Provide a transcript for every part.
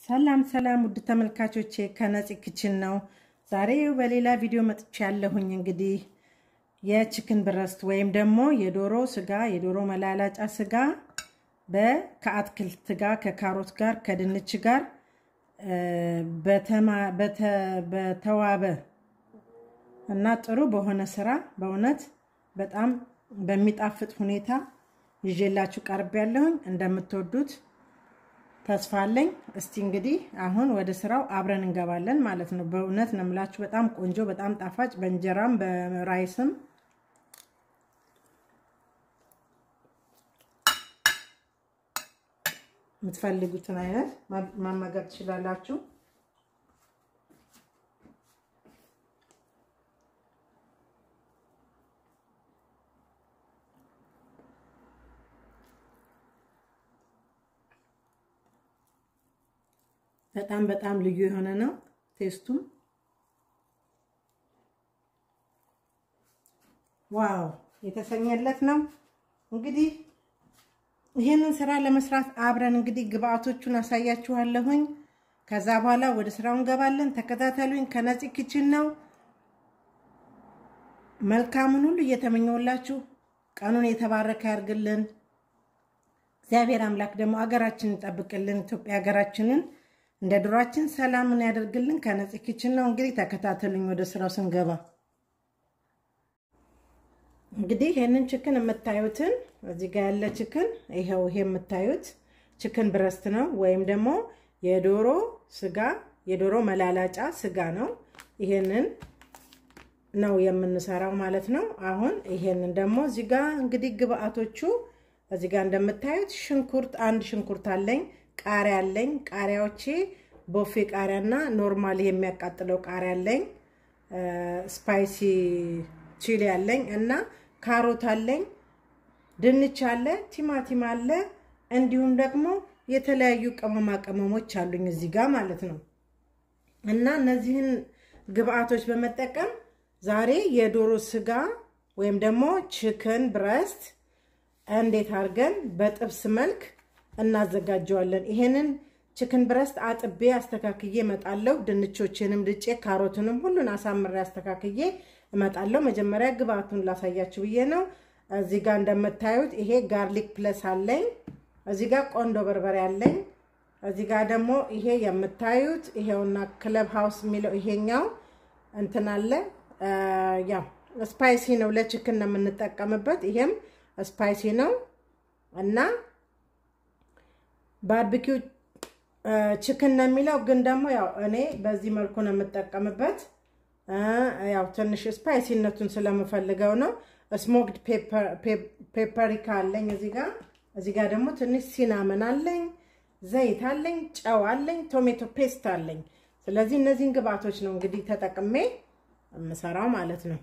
ሰላም ሰላም ውድ ተመልካቾቼ ከነፂ ክችን ነው። ዛሬ በሌላ ቪዲዮ መጥቼ ያለሁኝ እንግዲህ የችክን ብረስት ወይም ደግሞ የዶሮ ስጋ የዶሮ መላላጫ ስጋ ከአትክልት ጋር ከካሮት ጋር ከድንች ጋር በተዋበ እና ጥሩ በሆነ ስራ በእውነት በጣም በሚጣፍጥ ሁኔታ ይዤላችሁ ቀርብ ያለሁኝ እንደምትወዱት ተስፋ አለኝ። እስቲ እንግዲህ አሁን ወደ ስራው አብረን እንገባለን ማለት ነው። በእውነት ነው የምላችሁ በጣም ቆንጆ፣ በጣም ጣፋጭ በእንጀራም በራይስም የምትፈልጉትን አይነት መመገብ ትችላላችሁ። በጣም በጣም ልዩ የሆነ ነው ቴስቱም። ዋው የተሰኘለት ነው። እንግዲህ ይህንን ስራ ለመስራት አብረን እንግዲህ ግብአቶቹን አሳያችኋለሁኝ። ከዛ በኋላ ወደ ስራው እንገባለን። ተከታተሉኝ። ከነፂ ኪችን ነው። መልካሙን ሁሉ እየተመኘውላችሁ ቀኑን የተባረከ ያርግልን። እግዚአብሔር አምላክ ደግሞ አገራችንን ይጠብቅልን። ኢትዮጵያ ሀገራችንን እንደ ድሯችን ሰላምን ያደርግልን። ከነፂ ኪችን ነው። እንግዲህ ተከታተሉኝ ወደ ስራው ስንገባ። እንግዲህ ይህንን ችክን የምታዩትን እዚህ ጋር ያለ ችክን ይኸው፣ ይሄ የምታዩት ችክን ብረስት ነው ወይም ደግሞ የዶሮ ስጋ የዶሮ መላላጫ ስጋ ነው። ይሄንን ነው የምንሰራው ማለት ነው። አሁን ይሄንን ደግሞ እዚህ ጋር እንግዲህ ግብአቶቹ እዚህ ጋር እንደምታዩት ሽንኩርት አንድ ሽንኩርት አለኝ ቃሪያ አለኝ። ቃሪያዎቼ ቦፌ ቃሪያና ኖርማል የሚያቃጥለው ቃሪያ አለኝ። ስፓይሲ ቺሊ አለኝ እና ካሮት አለኝ። ድንች አለ፣ ቲማቲም አለ፣ እንዲሁም ደግሞ የተለያዩ ቅመማ ቅመሞች አሉኝ እዚህ ጋር ማለት ነው። እና እነዚህን ግብአቶች በመጠቀም ዛሬ የዶሮ ስጋ ወይም ደግሞ ችክን ብረስት እንዴት አድርገን በጥብስ መልክ እናዘጋጀዋለን። ይሄንን ችክን ብረስት አጥቤ አስተካክዬ እመጣለሁ። ድንቾችንም ልጬ ካሮትንም ሁሉን አሳምሬ አስተካክዬ እመጣለሁ። መጀመሪያ ግብአቱን ላሳያችሁ ብዬ ነው። እዚህ ጋር እንደምታዩት ይሄ ጋርሊክ ፕለስ አለኝ። እዚህ ጋር ቆንዶ በርበሬ አለኝ። እዚህ ጋር ደግሞ ይሄ የምታዩት ይሄውና ክለብ ሃውስ የሚለው ይሄኛው እንትን አለ። ያው ስፓይሲ ነው፣ ለችክን ነው የምንጠቀምበት። ይሄም ስፓይሲ ነው እና ባርቢኪው ችክን ነው የሚለው ግን ደግሞ ያው እኔ በዚህ መልኩ ነው የምጠቀምበት። ያው ትንሽ ስፓይሲነቱን ስለምፈልገው ነው። ስሞክድ ፔፐሪካ አለኝ እዚህ ጋር። እዚህ ጋር ደግሞ ትንሽ ሲናመን አለኝ፣ ዘይት አለኝ፣ ጨው አለኝ፣ ቶሜቶ ፔስት አለኝ። ስለዚህ እነዚህን ግብአቶች ነው እንግዲህ ተጠቅሜ የምሰራው ማለት ነው።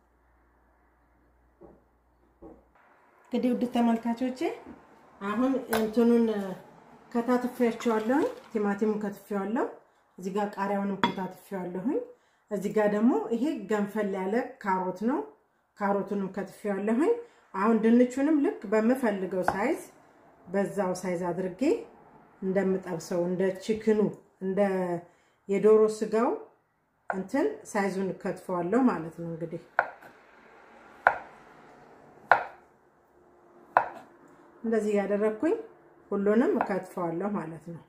እንግዲህ ውድ ተመልካቾቼ አሁን እንትኑን ከታትፌያቸዋለሁኝ። ቲማቲሙን ከትፌዋለሁ። እዚህ ጋር ቃሪያውንም ከታትፌዋለሁኝ። እዚህ ጋር ደግሞ ይሄ ገንፈል ያለ ካሮት ነው። ካሮቱንም ከትፌዋለሁኝ። አሁን ድንቹንም ልክ በምፈልገው ሳይዝ በዛው ሳይዝ አድርጌ እንደምጠብሰው እንደ ችክኑ እንደ የዶሮ ስጋው እንትን ሳይዙን ከትፈዋለሁ ማለት ነው እንግዲህ እንደዚህ ያደረግኩኝ ሁሉንም እከትፈዋለሁ ማለት ነው።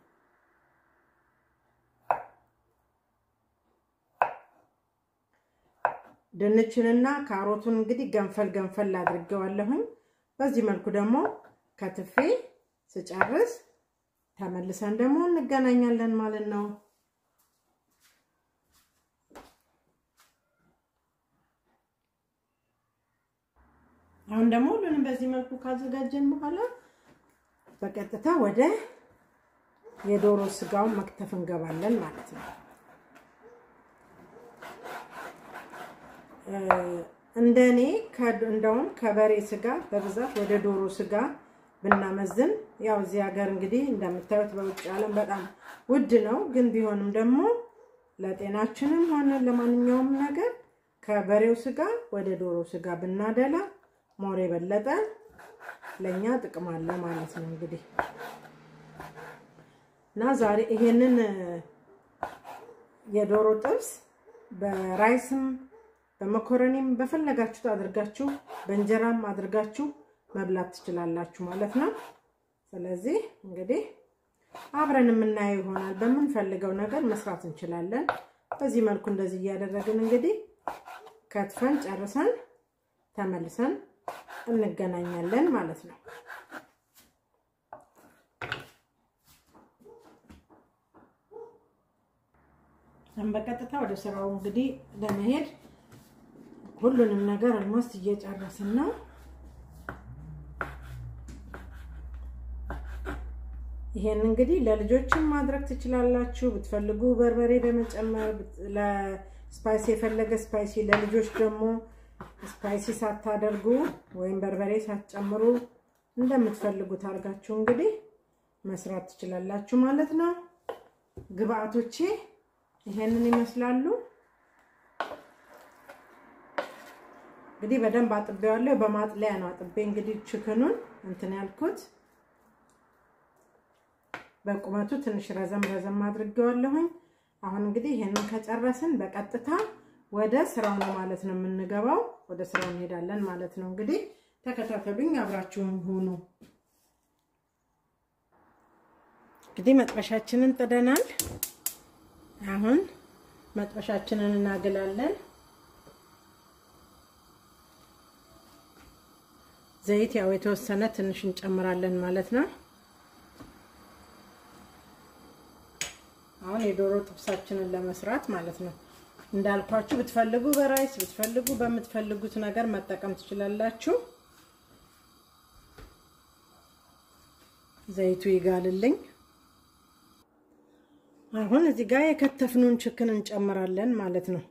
ድንችንና ካሮቱን እንግዲህ ገንፈል ገንፈል አድርጌዋለሁኝ። በዚህ መልኩ ደግሞ ከትፌ ስጨርስ ተመልሰን ደግሞ እንገናኛለን ማለት ነው። አሁን ደግሞ ሁሉንም በዚህ መልኩ ካዘጋጀን በኋላ በቀጥታ ወደ የዶሮ ስጋውን መክተፍ እንገባለን ማለት ነው። እንደኔ እንደውም ከበሬ ስጋ በብዛት ወደ ዶሮ ስጋ ብናመዝን፣ ያው እዚህ ሀገር እንግዲህ እንደምታዩት በውጭ ዓለም በጣም ውድ ነው። ግን ቢሆንም ደግሞ ለጤናችንም ሆነ ለማንኛውም ነገር ከበሬው ስጋ ወደ ዶሮ ስጋ ብናደላ ሞር የበለጠ ለእኛ ጥቅም አለ ማለት ነው። እንግዲህ እና ዛሬ ይሄንን የዶሮ ጥብስ በራይስም በመኮረኒም በፈለጋችሁት አድርጋችሁ በእንጀራም አድርጋችሁ መብላት ትችላላችሁ ማለት ነው። ስለዚህ እንግዲህ አብረን የምናየው ይሆናል። በምንፈልገው ነገር መስራት እንችላለን። በዚህ መልኩ እንደዚህ እያደረግን እንግዲህ ከትፈን ጨርሰን ተመልሰን እንገናኛለን ማለት ነው። በቀጥታ ወደ ስራው እንግዲህ ለመሄድ ሁሉንም ነገር ኦልሞስት እየጨረስን ነው። ይሄን እንግዲህ ለልጆችም ማድረግ ትችላላችሁ። ብትፈልጉ በርበሬ በመጨመር ለስፓይሲ የፈለገ ስፓይሲ፣ ለልጆች ደግሞ ስፓይሲ ሳታደርጉ ወይም በርበሬ ሳትጨምሩ እንደምትፈልጉት አድርጋችሁ እንግዲህ መስራት ትችላላችሁ ማለት ነው። ግብአቶቼ ይሄንን ይመስላሉ። እንግዲህ በደንብ አጥቤዋለሁ። በማጥለያ ነው አጥቤ እንግዲህ ችክኑን እንትን ያልኩት በቁመቱ ትንሽ ረዘም ረዘም አድርጌዋለሁኝ። አሁን እንግዲህ ይሄንን ከጨረስን በቀጥታ ወደ ስራው ነው ማለት ነው የምንገባው። ወደ ስራው እንሄዳለን ማለት ነው። እንግዲህ ተከታተሉኝ፣ አብራችሁን ሁኑ። እንግዲህ መጥበሻችንን ጥደናል። አሁን መጥበሻችንን እናግላለን። ዘይት ያው የተወሰነ ትንሽ እንጨምራለን ማለት ነው። አሁን የዶሮ ጥብሳችንን ለመስራት ማለት ነው። እንዳልኳችሁ ብትፈልጉ በራይስ ብትፈልጉ በምትፈልጉት ነገር መጠቀም ትችላላችሁ። ዘይቱ ይጋልልኝ። አሁን እዚህ ጋር የከተፍኑን ችክን እንጨምራለን ማለት ነው።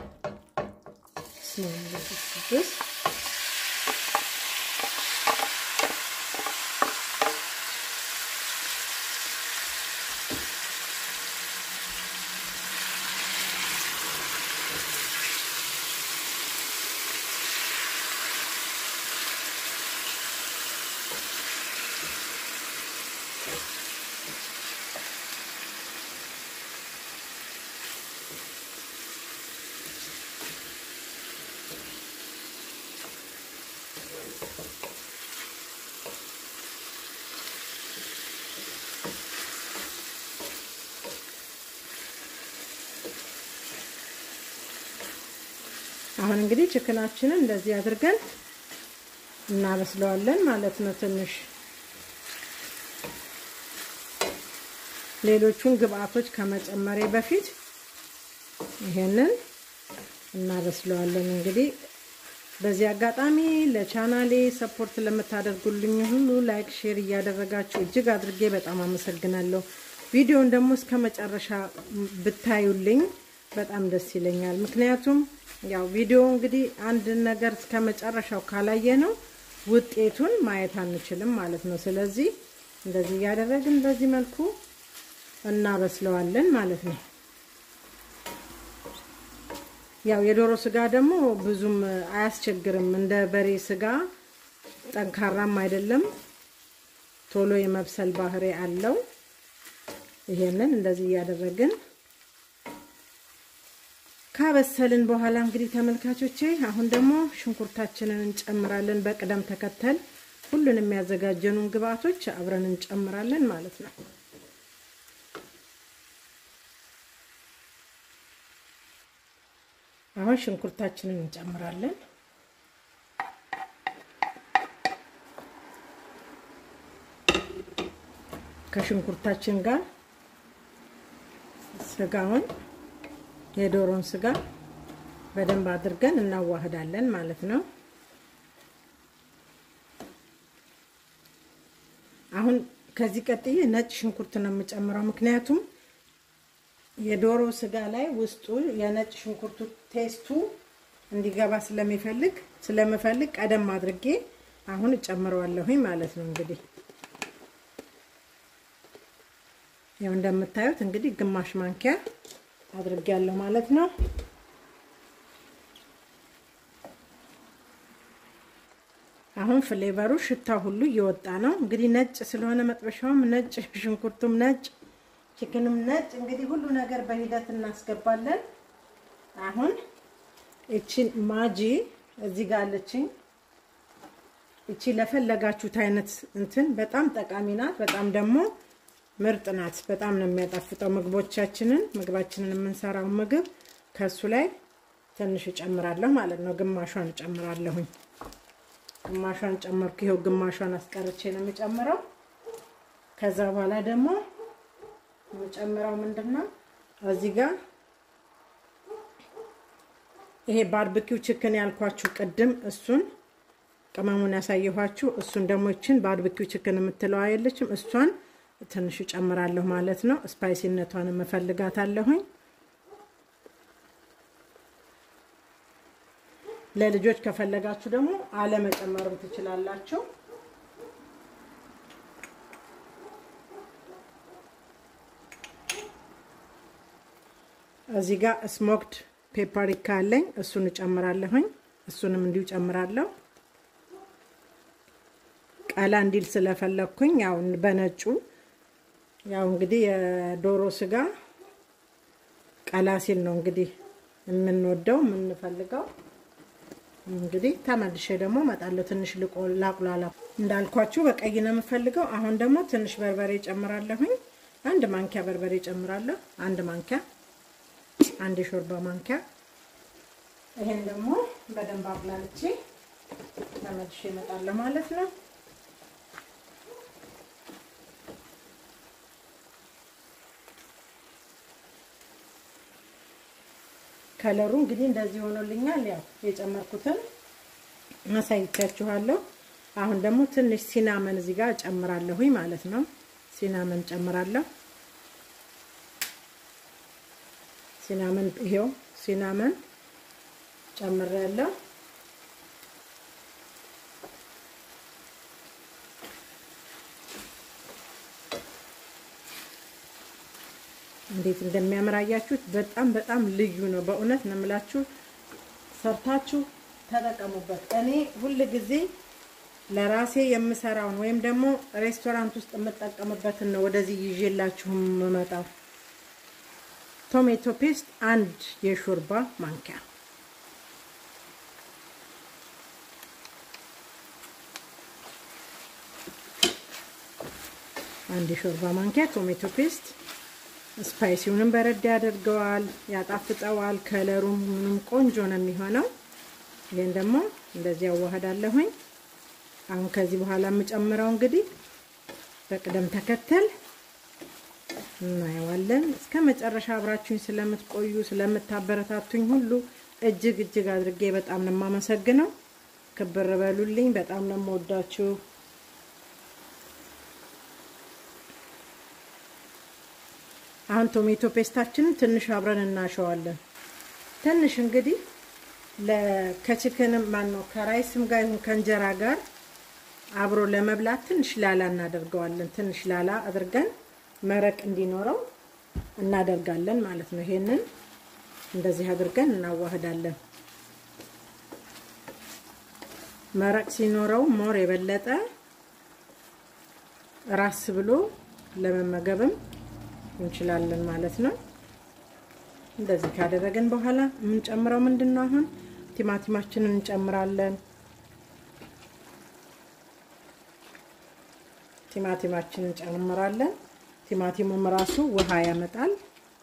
አሁን እንግዲህ ችክናችንን እንደዚህ አድርገን እናበስለዋለን ማለት ነው። ትንሽ ሌሎቹን ግብአቶች ከመጨመሬ በፊት ይሄንን እናበስለዋለን። እንግዲህ በዚህ አጋጣሚ ለቻናሌ ሰፖርት ለምታደርጉልኝ ሁሉ ላይክ፣ ሼር እያደረጋችሁ እጅግ አድርጌ በጣም አመሰግናለሁ። ቪዲዮን ደግሞ እስከ መጨረሻ ብታዩልኝ በጣም ደስ ይለኛል። ምክንያቱም ያው ቪዲዮ እንግዲህ አንድ ነገር እስከ መጨረሻው ካላየ ነው ውጤቱን ማየት አንችልም ማለት ነው። ስለዚህ እንደዚህ እያደረግን በዚህ መልኩ እናበስለዋለን ማለት ነው። ያው የዶሮ ስጋ ደግሞ ብዙም አያስቸግርም። እንደ በሬ ስጋ ጠንካራም አይደለም፣ ቶሎ የመብሰል ባህሪ አለው። ይሄንን እንደዚህ እያደረግን ካበሰልን በኋላ እንግዲህ ተመልካቾቼ አሁን ደግሞ ሽንኩርታችንን እንጨምራለን። በቅደም ተከተል ሁሉንም የሚያዘጋጀኑን ግብአቶች አብረን እንጨምራለን ማለት ነው። አሁን ሽንኩርታችንን እንጨምራለን። ከሽንኩርታችን ጋር ስጋውን የዶሮን ስጋ በደንብ አድርገን እናዋህዳለን ማለት ነው። አሁን ከዚህ ቀጥዬ ነጭ ሽንኩርት ነው የምጨምረው፣ ምክንያቱም የዶሮ ስጋ ላይ ውስጡ የነጭ ሽንኩርቱ ቴስቱ እንዲገባ ስለሚፈልግ ስለምፈልግ ቀደም አድርጌ አሁን እጨምረዋለሁኝ ማለት ነው። እንግዲህ ያው እንደምታዩት እንግዲህ ግማሽ ማንኪያ አድርጌያለሁ ማለት ነው። አሁን ፍሌቨሩ ሽታ ሁሉ እየወጣ ነው። እንግዲህ ነጭ ስለሆነ መጥበሻውም ነጭ ሽንኩርቱም ነጭ ችክንም ነጭ እንግዲህ ሁሉ ነገር በሂደት እናስገባለን። አሁን እቺን ማጂ እዚህ ጋር አለችኝ። እቺ ለፈለጋችሁት አይነት እንትን በጣም ጠቃሚ ናት። በጣም ደግሞ ምርጥ ናት። በጣም ነው የሚያጣፍጠው ምግቦቻችንን ምግባችንን የምንሰራው ምግብ ከሱ ላይ ትንሽ እጨምራለሁ ማለት ነው። ግማሿን እጨምራለሁኝ። ግማሿን ጨመርኩ። ይኸው ግማሿን አስቀርቼ ነው የምጨምረው። ከዛ በኋላ ደግሞ የምጨምረው ምንድን ነው እዚህ ጋር ይሄ ባርብኪው ችክን ያልኳችሁ ቅድም እሱን ቅመሙን ያሳየኋችሁ እሱን ደግሞ ይችን ባርብኪው ችክን የምትለው አየለችም እሷን ትንሽ እጨምራለሁ ማለት ነው። ስፓይሲነቷን እፈልጋታለሁኝ። ለልጆች ከፈለጋችሁ ደግሞ አለመጨመርም ትችላላችሁ። እዚህ ጋር ስሞክድ ፔፐሪካ አለኝ። እሱን እጨምራለሁኝ። እሱንም እንዲሁ ጨምራለሁ። ቀላ እንዲል ስለፈለግኩኝ ያው በነጩ ያው እንግዲህ የዶሮ ስጋ ቀላ ሲል ነው እንግዲህ የምንወደው የምንፈልገው። እንግዲህ ተመልሼ ደግሞ እመጣለሁ። ትንሽ ላቁላላ እንዳልኳችሁ በቀይ ነው የምፈልገው። አሁን ደግሞ ትንሽ በርበሬ ጨምራለሁኝ። አንድ ማንኪያ በርበሬ ጨምራለሁ። አንድ ማንኪያ አንድ የሾርባ ማንኪያ። ይሄን ደግሞ በደንብ አብላልቼ ተመልሼ እመጣለሁ ማለት ነው። ከለሩ እንግዲህ እንደዚህ ሆኖልኛል። ያው የጨመርኩትን አሳይቻችኋለሁ። አሁን ደግሞ ትንሽ ሲናመን እዚህ ጋር ጨምራለሁኝ ማለት ነው። ሲናመን ጨምራለሁ። ሲናመን ይሄው ሲናመን ጨምሬያለሁ። እንዴት እንደሚያምር አያችሁት? በጣም በጣም ልዩ ነው። በእውነት ነው የምላችሁ፣ ሰርታችሁ ተጠቀሙበት። እኔ ሁል ጊዜ ለራሴ የምሰራውን ወይም ደግሞ ሬስቶራንት ውስጥ የምጠቀምበትን ነው ወደዚህ ይዤላችሁ የምመጣው። ቶሜቶ ፔስት አንድ የሾርባ ማንኪያ አንድ የሾርባ ማንኪያ ቶሜቶ ፔስት ስፓይሲውንም በረድ ያደርገዋል፣ ያጣፍጠዋል። ከለሩም ምንም ቆንጆ ነው የሚሆነው። ይህን ደግሞ እንደዚህ ያዋህዳለሁኝ። አሁን ከዚህ በኋላ የምጨምረው እንግዲህ በቅደም ተከተል እናየዋለን። እስከ መጨረሻ አብራችሁኝ ስለምትቆዩ ስለምታበረታቱኝ ሁሉ እጅግ እጅግ አድርጌ በጣም ነው የማመሰግነው። ክብር በሉልኝ። በጣም ነው የምወዳችሁ። አሁን ቶሜቶ ፔስታችንን ትንሽ አብረን እናሸዋለን። ትንሽ እንግዲህ ከችክንም ማን ነው ከራይስም ጋር ይሁን ከእንጀራ ጋር አብሮ ለመብላት ትንሽ ላላ እናደርገዋለን። ትንሽ ላላ አድርገን መረቅ እንዲኖረው እናደርጋለን ማለት ነው። ይሄንን እንደዚህ አድርገን እናዋህዳለን። መረቅ ሲኖረው ሞር የበለጠ ራስ ብሎ ለመመገብም እንችላለን ማለት ነው። እንደዚህ ካደረግን በኋላ የምንጨምረው ምንድን ነው? አሁን ቲማቲማችንን እንጨምራለን። ቲማቲማችንን እንጨምራለን። ቲማቲሙም ራሱ ውሃ ያመጣል።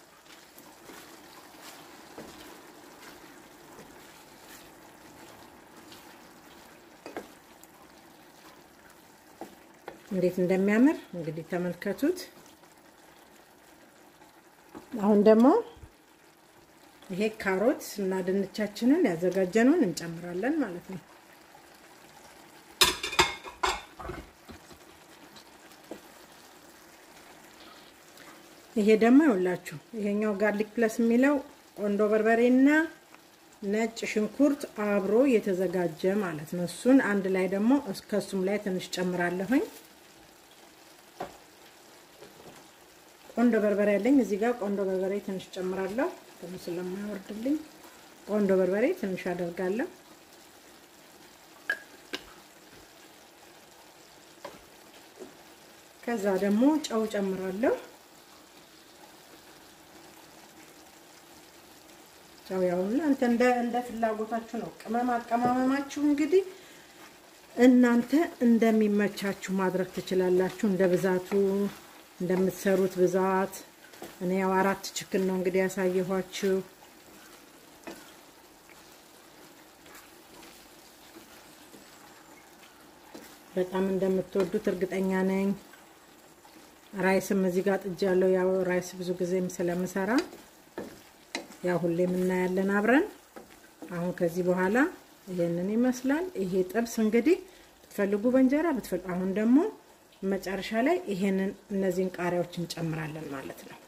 እንዴት እንደሚያምር እንግዲህ ተመልከቱት። አሁን ደግሞ ይሄ ካሮት እና ድንቻችንን ያዘጋጀነውን እንጨምራለን ማለት ነው። ይሄ ደግሞ ይኸውላችሁ ይሄኛው ጋርሊክ ፕለስ የሚለው ቆንዶ በርበሬና ነጭ ሽንኩርት አብሮ የተዘጋጀ ማለት ነው። እሱን አንድ ላይ ደግሞ ከሱም ላይ ትንሽ ጨምራለሁኝ። ቆንዶ በርበሬ ያለኝ እዚህ ጋር ቆንዶ በርበሬ ትንሽ ጨምራለሁ። ትንሽ ስለማይወርድልኝ ቆንዶ በርበሬ ትንሽ አደርጋለሁ። ከዛ ደግሞ ጨው ጨምራለሁ። ጨው ያው እናንተ እንደ እንደ ፍላጎታችሁ ነው። ቅመም አቀማመማችሁ እንግዲህ እናንተ እንደሚመቻችሁ ማድረግ ትችላላችሁ። እንደ ብዛቱ እንደምትሰሩት ብዛት። እኔ ያው አራት ችክን ነው እንግዲህ ያሳየኋችሁ። በጣም እንደምትወዱት እርግጠኛ ነኝ። ራይስም እዚህ ጋር ጥጃለሁ። ያው ራይስ ብዙ ጊዜም ስለምሰራ ያው ሁሌም እናያለን አብረን። አሁን ከዚህ በኋላ ይሄንን ይመስላል። ይሄ ጥብስ እንግዲህ ብትፈልጉ በእንጀራ ብትፈልጉ፣ አሁን ደግሞ መጨረሻ ላይ ይሄንን እነዚህን ቃሪያዎች እንጨምራለን ማለት ነው።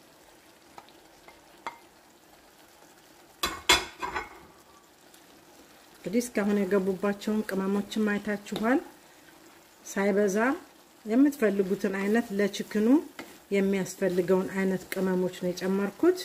እንግዲህ እስካሁን የገቡባቸውን ቅመሞችን አይታችኋል። ሳይበዛ የምትፈልጉትን አይነት ለችክኑ የሚያስፈልገውን አይነት ቅመሞች ነው የጨመርኩት።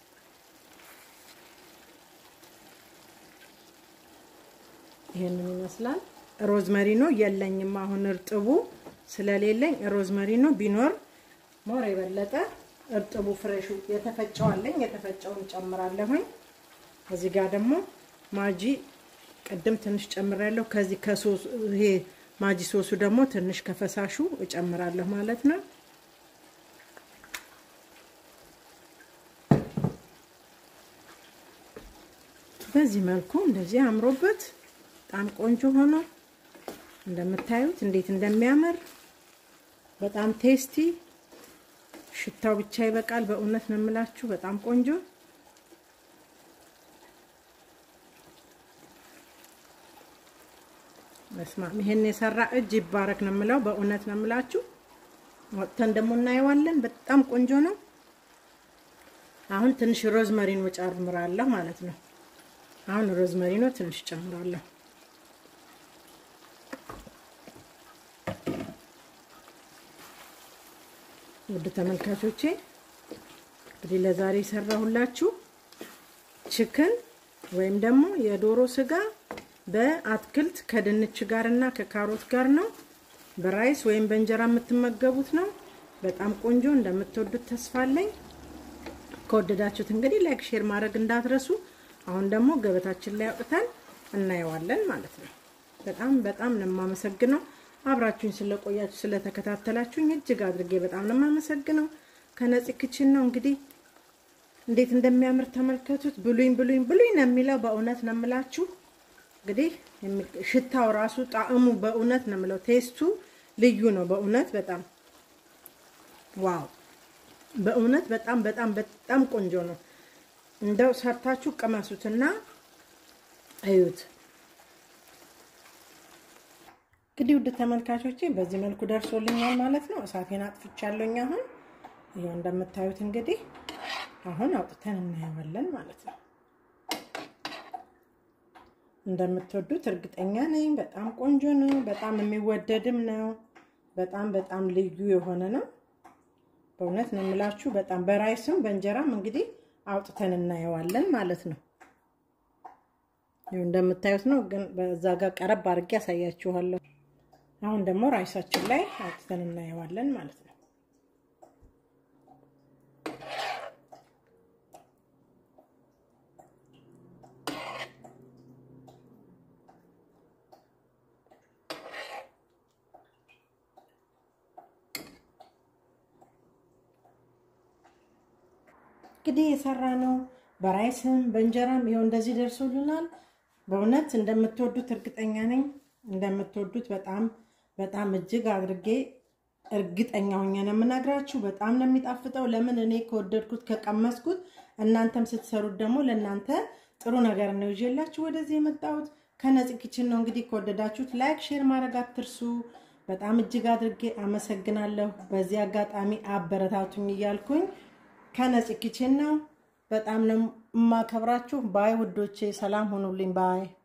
ይሄንን ይመስላል። ሮዝመሪኖ የለኝም አሁን እርጥቡ ስለሌለኝ ሮዝመሪኖ ቢኖር ሞር የበለጠ እርጥቡ ፍሬሹ የተፈጨው አለኝ። የተፈጨውን ጨምራለሁኝ። እዚህ ጋር ደግሞ ማጂ ቅድም ትንሽ ጨምራለሁ። ከዚህ ከሶስ ይሄ ማጂ ሶሱ ደግሞ ትንሽ ከፈሳሹ እጨምራለሁ ማለት ነው። በዚህ መልኩ እንደዚህ አምሮበት በጣም ቆንጆ ሆኖ እንደምታዩት እንዴት እንደሚያምር በጣም ቴስቲ፣ ሽታው ብቻ ይበቃል። በእውነት ነው የምላችሁ በጣም ቆንጆ መስማም ይሄን የሰራ እጅ ይባረክ ነው የምለው። በእውነት ነው የምላችሁ። ወጥተን ደግሞ እናየዋለን። በጣም ቆንጆ ነው። አሁን ትንሽ ሮዝመሪኖ ጨምራለሁ ማለት ነው። አሁን ሮዝመሪኖ ትንሽ ጨምራለሁ። ውድ ተመልካቾቼ እንግዲህ ለዛሬ የሰራሁላችሁ ችክን ወይም ደግሞ የዶሮ ስጋ በአትክልት ከድንች ጋር እና ከካሮት ጋር ነው። በራይስ ወይም በእንጀራ የምትመገቡት ነው። በጣም ቆንጆ እንደምትወዱት ተስፋ አለኝ። ከወደዳችሁት እንግዲህ ላይክ፣ ሼር ማድረግ እንዳትረሱ። አሁን ደግሞ ገበታችን ላይ አውጥተን እናየዋለን ማለት ነው። በጣም በጣም ነው የማመሰግነው አብራችሁኝ ስለቆያችሁ ስለተከታተላችሁኝ እጅግ አድርጌ በጣም ነው የማመሰግነው። ከነፂ ክችን ነው እንግዲህ እንዴት እንደሚያምር ተመልከቱት። ብሉኝ ብሉኝ ብሉኝ ነው የሚለው በእውነት ነው የምላችሁ። እንግዲህ ሽታው ራሱ ጣዕሙ በእውነት ነው የምለው ቴስቱ ልዩ ነው። በእውነት በጣም ዋው! በእውነት በጣም በጣም በጣም ቆንጆ ነው። እንደው ሰርታችሁ ቅመሱትና እዩት። እንግዲህ ውድ ተመልካቾቼ በዚህ መልኩ ደርሶልኛል ማለት ነው። እሳቴን አጥፍቻለሁኝ። አሁን ይኸው እንደምታዩት እንግዲህ አሁን አውጥተን እናየዋለን ማለት ነው። እንደምትወዱት እርግጠኛ ነኝ። በጣም ቆንጆ ነው። በጣም የሚወደድም ነው። በጣም በጣም ልዩ የሆነ ነው። በእውነት ነው የምላችሁ። በጣም በራይስም በእንጀራም እንግዲህ አውጥተን እናየዋለን ማለት ነው። ይኸው እንደምታዩት ነው። ግን በዛ ጋር ቀረብ አድርጌ ያሳያችኋለሁ። አሁን ደግሞ ራይሳችን ላይ አውጥተን እናየዋለን ማለት ነው። እንግዲህ የሰራ ነው በራይስም በእንጀራም ይኸው እንደዚህ ደርሶልናል። በእውነት እንደምትወዱት እርግጠኛ ነኝ። እንደምትወዱት በጣም በጣም እጅግ አድርጌ እርግጠኛ ሆኜ ነው የምነግራችሁ። በጣም ነው የሚጣፍጠው። ለምን እኔ ከወደድኩት ከቀመስኩት፣ እናንተም ስትሰሩት ደግሞ ለእናንተ ጥሩ ነገር ነው ይዤላችሁ ወደዚህ የመጣሁት። ከነፂ ኪችን ነው እንግዲህ ከወደዳችሁት ላይክ፣ ሼር ማድረግ አትርሱ። በጣም እጅግ አድርጌ አመሰግናለሁ። በዚህ አጋጣሚ አበረታቱኝ እያልኩኝ ከነፂ ኪችን ነው። በጣም ነው የማከብራችሁ። ባይ ውዶቼ፣ ሰላም ሆኑልኝ። ባይ